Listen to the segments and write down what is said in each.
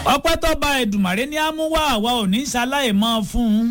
ọpẹ́ tó bá Èdùmàrè ní àmúwá àwa ò ní ṣaláì mọ́ fún un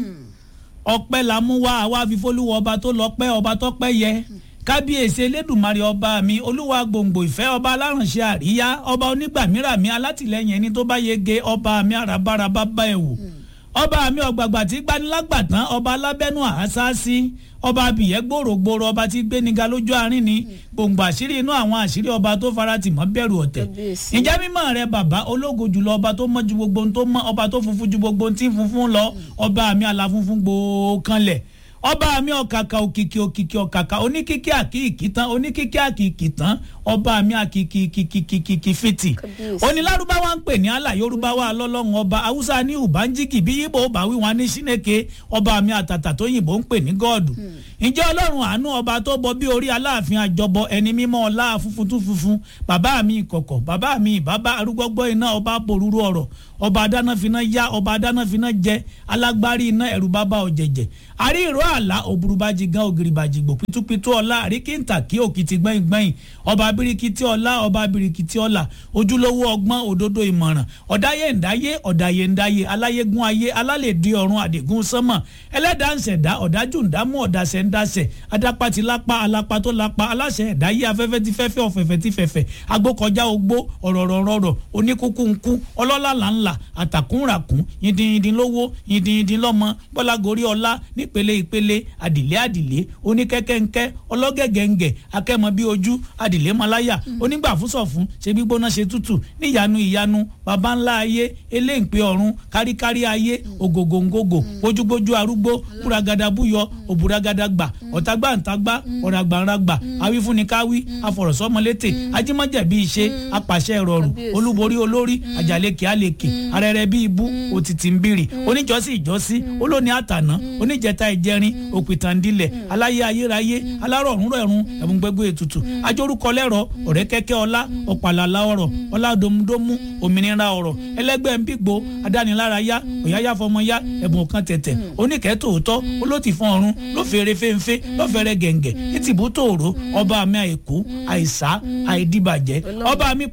ọpẹ́ la mú wá àwa fífólúwọ ọba tó lọ́pẹ́ ọba tó pẹ́ yẹ kábíyèsí elédùnmarè ọba mi olúwa gbòǹgbò ìfẹ́ ọba alárànṣẹ́ àríyá ọba onígbàmírà mi alátìlẹ́yìn ẹni tó bá yege ọba mi àràbárabá bá ẹ̀ wò ọba mi ọ̀gbàgbà tí gbanilágbàtàn ọba alábẹ́nu àásáásí ọba abìyẹ́ gbòrògbòrò ọba tí gbéniga lójú àárín ni gbòǹgbò àṣírí inú àwọn àṣírí ọba tó faratì mọ́ bẹ̀rù ọ̀tẹ̀ ǹjẹ́ mímọ́ rẹ bàbá ológo jùlọ ọba tó mọ́ ju gbogbo ohun tó mọ́ ọba tó funfun ju gbogbo ohun tí ń funfun lọ ọba mi aláfunfun gbòókanlẹ̀ ọba mi ọ̀kàkà òkìkì òkìkì ọ̀kàkà oníkíkí àkìkì tán oníkíkí àkìkì tán ọba mi àkìkì kìkìkìkì fìtì onílárúbáwá ń pè ní àlà yorùbáwá lọ́lọ́run ọba haúsá ní ùbánjíkì bí yíbo bá wí wọn ní síneke ọba mi àtàtà tó yìnbó ń pè ní gọ́ọ̀dù ǹjẹ́ ọlọ́run àánú ọba tó bọ bí orí aláàfin àjọbọ ẹni mímọ́ ọlá funfun tún funfun bàbá mi ìkọ̀kọ̀ bàbá mi ìbábá arúgbọ́gbọ́ iná ọba borúurú ọ̀rọ̀ ọba adánáfiná yá ọba adánáfiná jẹ alágbárí iná ẹ̀rù bàbá ọ̀jẹ̀jẹ̀ àrí ìró àlá òbúrúbájì gan ògìrìbàjì gbò pítúpítú ọlá àríkìntà kí òkìtì gbẹ̀yìn gbẹ̀yìn ọba abirikiti ọlá ọba abirikiti ọlá ojúlówó ọgbọ́n òdodo ìmọ̀ràn ọ̀dáyé ǹdáyé ọ̀dáyé ǹdáyé aláyégún ayé alálèdè ọ̀run àdìgún sánmọ̀ ẹlẹ́dàá ń ṣẹ̀dá ọ̀dájú ǹdámú ọ̀dàṣẹ̀ ǹdàṣẹ̀ adápá ti lápá alápá tó lápá aláṣẹ ẹ̀dáyé afẹ́fẹ́ ti fẹ́fẹ́ ọ̀fẹ̀fẹ̀ ti fẹ̀fẹ̀ agbókọjá ogbó ọ̀rọ̀rọ̀rọ̀ oníkúkú ńkú ọlọ́lá làńlà àtàkùnràkùn yìndínyìndín lówó yìndínyìndín lọ́mọ bọ́lágorí ọlá nípele ìpele àdìlé àdìlé oníkẹ́kẹ́ńkẹ́ ọlọ́gẹ̀gẹ̀ǹgẹ̀ akẹ́mọ bíi ojú àdìlé malaya onígbàfúsọ̀fún ṣe gbígbóná ṣe tútù níyanu ìyanu baba ńlá ayé eléǹpé ọ̀run káríkárí ayé ògògòǹgògò gbójúgbójú arúgbó búragada búyọ òbúragada gbà ọ̀tàgbàǹtàgbà ọ̀ràgbàǹràgbà awífúnnikáwí afọ̀rọ̀sọ́mọlétè ajímọ̀jẹ̀bí iṣẹ́ apàṣẹ ìrọ̀rùn olúborí olórí àjàlekè àlekè arẹrẹ bíi ibú òtítì ń bìrì oníjọ́sí ìjọ́sí olóní àtàná oníjẹta ìjẹrin òpìtàndílẹ̀ aláyé ayérayé alárọ̀rùn rẹ̀rùn ẹ̀bùn gbẹgbẹ ètùtù ajórúkọ lẹ́rọ̀ ọ̀rẹ́ kẹ́kẹ́ ọlá ọ̀pàlàlà ọ̀rọ̀ ọlá domudomu òmìnira ọ̀rọ̀ ẹlẹ́gbẹ́ nbígbó adánilárayá òyáyá fọmọyá ẹ̀bùn kan tẹ̀tẹ̀ oníkẹ́ tòótọ́ olótìfọ́n ọ̀run lófèrè fẹ́ńfẹ́ lọ́fẹ̀rẹ̀ gẹ̀ǹgẹ̀ ìtìbú tòòró ọba mi àìkú àìsá àìdíbàjẹ́ ọba mi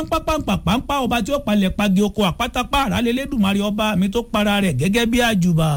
pàǹpàpàǹpàpàǹpàpàǹpà ọba tí ó palẹ̀ pagi oko àpátápá àrálẹ́lẹ́dùmarè ọba mi tó para rẹ̀ gẹ́gẹ́ bí àjùbà.